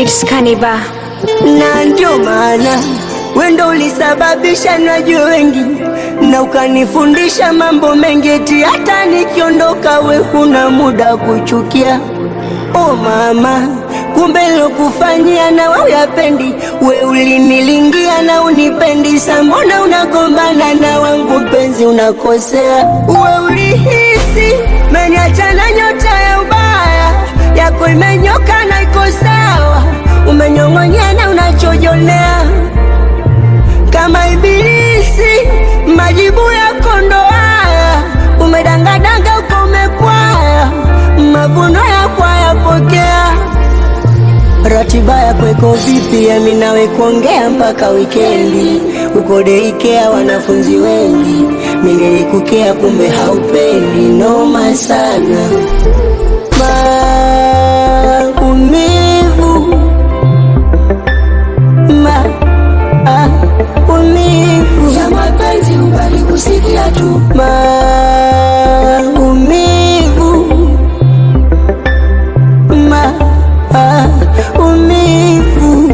It's Kaniba. na ndio maana wendo ulisababisha najue wengi na ukanifundisha mambo mengi, eti hata nikiondoka we huna muda kuchukia. Oh mama, kumbe lokufanyia na we uyapendi, we ulinilingia na unipendi, sa mbona unagombana na wangu mpenzi, unakosea. We ulihisi meniacha na nyota ya ubaya yako imenyoka na iko sawa, umenyong'onyea na unachojonea kama ibilisi, majibu yako ndo haya, umedangadanga uko umepwaya, mavuno yako hayapokea. Ratiba yako iko vipi? Yami nawe kuongea mpaka wikendi, uko deikea wanafunzi wengi, ningelikukea kumbe haupendi, noma sana maumivu maumivu ya mapenzi ubali kusikia tu maumivu maumivu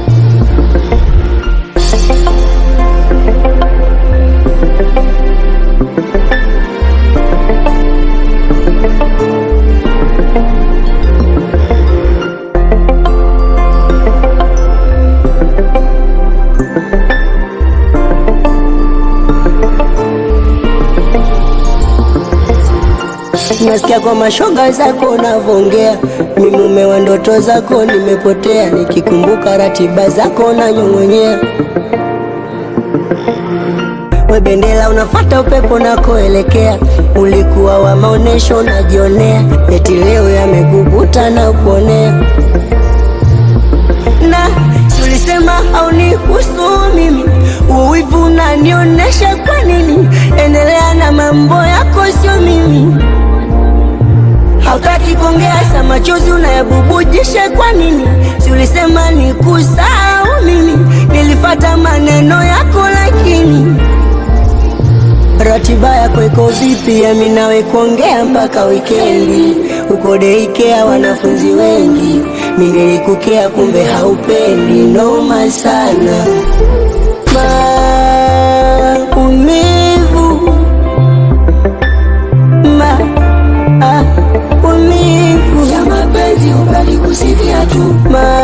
Nasikia kwa mashoga zako unavongea, mi mume wa ndoto zako nimepotea, nikikumbuka ratiba zako nanyong'onyea. We bendera unafata upepo nakoelekea, ulikuwa wa maonesho unajionea, eti leo yamekukuta na kuonea na si ulisema haunihusu mimi, uwivu unanionyesha kwa nini? Endelea na mambo yako, sio mimi. Hautaki kuongea, sa machozi unayabubujisha kwa nini? Si ulisema nikusahau mimi, nilifata maneno yako, lakini ratiba yako iko vipi? Yami nawe kuongea mpaka wikendi, uko deikea wanafunzi wengi, ningelikukea kumbe haupendi, noma sana maumivu maumivu ya mapenzi ubali kusikia tu ma